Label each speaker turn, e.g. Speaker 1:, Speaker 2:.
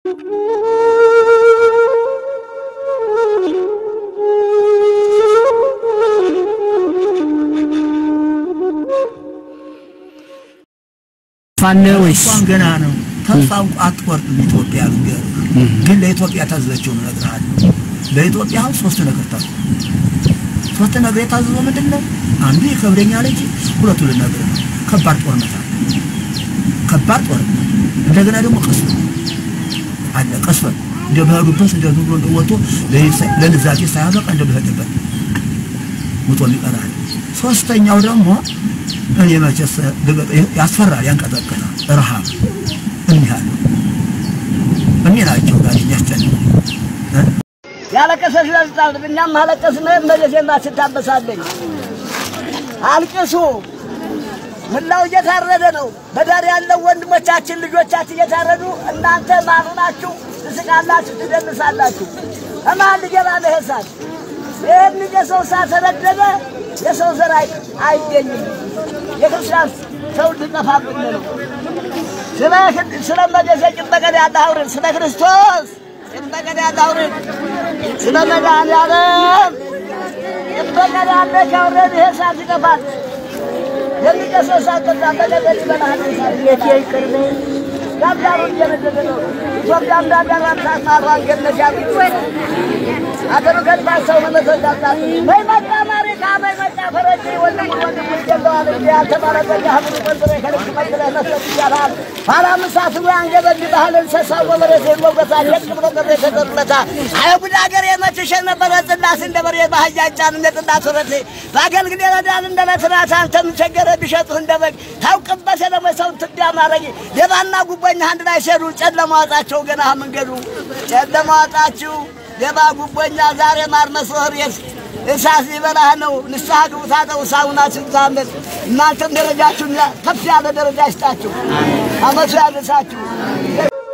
Speaker 1: ፋነ ወይስ
Speaker 2: እንኳን ገና ነው። ተስፋ አትቆርጥም ኢትዮጵያ ልንገርህ። ግን ለኢትዮጵያ ታዘዘችው ነው እነግርሃለሁ። ለኢትዮጵያ አሁን ሶስት ነገር ታዘዘ። ሶስት ነገር የታዘዘው ምንድን ነው? አንዱ ይከብደኛል እንጂ ሁለቱ ልነግርህ ነው። ከባድ ጦርነት አለ። ከባድ ጦርነት እንደገና ደግሞ ቀስበ አለ። ቀስበ እንደ በሄዱበት እንደ ኑሮ እንደወጡ ለንዛዜ ሳያበቃ እንደ በሄደበት ሙቶ ይቀራል። ሶስተኛው ደግሞ እኔ መቼስ ያስፈራል፣ ያንቀጠቅጣል። ረሃብ እኒህ አሉ እኒህ ናቸው ጋር የሚያስጨንቁ
Speaker 3: ያለቀሰች ለዝጣል እኛም አለቀስን። መለሴማ ስታበሳለኝ አልቅሱ። ምናው እየታረደ ነው። በዳር ያለው ወንድሞቻችን ልጆቻችን እየታረዱ እናንተ ማኑ ናችሁ? ትስቃላችሁ፣ ትደንሳላችሁ። እማን ሊገባ ነው ይሄ እሳት? ይህን የሰው እሳት ተነደደ። የሰው ዘር አይ- አይገኝም። የክርስቲያን ሰው ሊጠፋብን ነው። ስለ ስለ መደሰ ጭበቀን ያለ አውርን ስለ ክርስቶስ ጭበቀን ያለ አውርን ስለ መድኃኒዓለም ጭበቀን ያለ ካውረን ይሄ እሳት ይጠፋል። የሚጨሰው እሳት ጠፋ። በገደል ይበላል እሳት ጌቴ ይቅር በይ። ዳርዳሩ እየነደደ ነው። ኢትዮጵያ እንዳዳራ ታማሯን ገነት ያሉት አገሩ ከልባት ሰው መመሰል ዳጣት በይ መጣ አሜሪካ በይ መጣ ፈረንጅ ወንድሙ ወንድሙ ይገባዋል እንጂ ያልተባረቀ ሀብሉ ቆንጥረ ከልክ መጥረ መስጠት ይቻላል። ኋላ ምሳት ብሎ አንገበግ ባህል እንሰሳው ወበሬት ይሞገሳል የቅ ብሎ ቅሬ ተቀርለታ አይጉድ አገር የመችሸ ነበረ ጽዳት እንደ በሬ ባህያ ጫን እንደ ጥዳት ወረት በአገልግል የረዳን እንደ ለትናት አንተም ቸገረ ቢሸጡህ እንደ በግ ታውቅበት የለመ ሰው ትቢያ ማረግ ሌባና ጉቦኛ አንድ ላይ ሲሄዱ ጨለማ ዋጣቸው ገና መንገዱ ጨለማ ዋጣችሁ ሌባ ጉቦኛ ዛሬ ማር መስሎህ ቤት እሳት ሊበላህ ነው። ንስሐ ግቡ ታጠቡ፣ ሳሙናችሁ ታመት እናንተም ደረጃችሁን ከፍ ያለ ደረጃ ይስጣችሁ፣ አመቱ ያድርሳችሁ።